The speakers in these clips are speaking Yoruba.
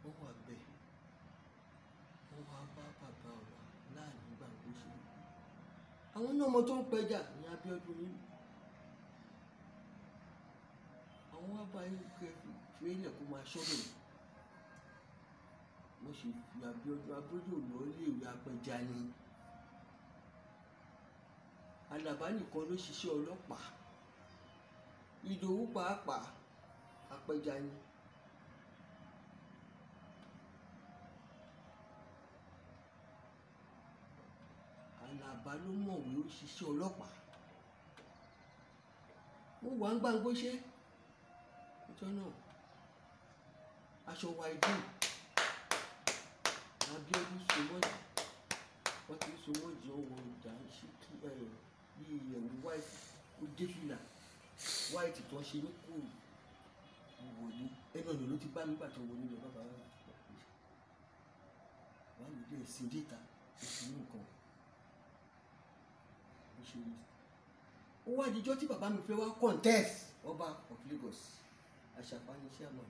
wọ́n wà bẹ́ẹ̀ wọ́n wá bá bàbá wa láàrin gbàgbó ṣe àwọn náà ọmọ tó ń pẹja ní Abíọ́dún nínú àwọn wá bá yín kẹ fi ilẹ̀ kó máa ṣọ́bẹ̀ wọ́n ṣe fi Abíọ́dún Abíọ́dún lọ léèwé apẹja ni Àlàbá nìkan ló ṣiṣẹ́ ọlọ́pàá Ìdòwú pàápàá apẹja ni. Àlàbá ló mọ̀wé ó ṣiṣẹ́ ọlọ́pàá mo wà ń gbàngbó ṣe ọjọ́ náà aṣọ wa ìdí Abíọ́dún sọmọ́jì wọ́n ti sọmọ́jì ọwọ́ ìjà ṣe kí ẹ bí ẹ̀wù white ó dé fìlà white tó ń ṣe ní kúrò wọlé ẹnu ọ̀nà ló ti bá mi gbà tó wọlé lọ bàbá wa wà mí dé ẹ̀sìn déta oṣù ní nǹkan ó ṣe rí ó wá dijọ́ tí bàbá mi fẹ́ wá contest ọba of Lagos àṣàfà ní chairman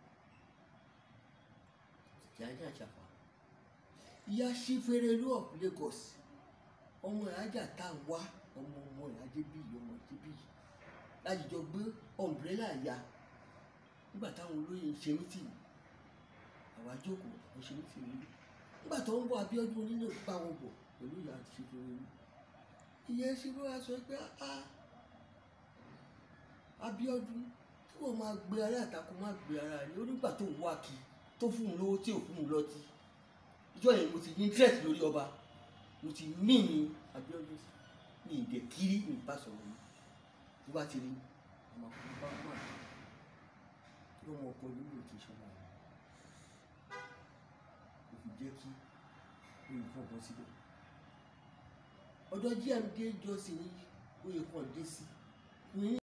ìyájà àṣàfà ìyá sífẹ́rẹ́lú of Lagos ọmọ ìyájà tá a wá ọmọ ọmọ ìyájẹ́ bíi ọmọ ìyájẹ́ bíi láti jọ gbé ọ̀mbrẹ́là ya nígbà táwọn olóyè ń ṣe mítìnì àwa jókòó ń ṣe mítìnì rí nígbà tó ń bọ̀ Abíọ́dún onílé bá wọn bọ̀ pẹ̀lú ìyá àti sífẹ́rẹ́lú ìyẹn sì ló wá sọ pé a Abíọ́dún tí wọn máa gbé ara àtakò máa gbé ara rẹ onígbà tó ń wá kí tó fún un lówó tí ò fún un lọ́tí ìjọ yẹn mo ti ní interest lórí ọba mo ti mí ní Abíọ́dún ní ìdẹ kiri ní ìbá sọ̀rọ̀ mi tó bá ti rí ọmọ ọkùnrin bá wà tí ọmọ ọkọ nínú òkè ìṣọba rẹ kò fi jẹ́ kí olùkọ́ bọ́ síbẹ̀ ọ̀dọ̀ gmd jọ́sìn ní oyè kan dé sí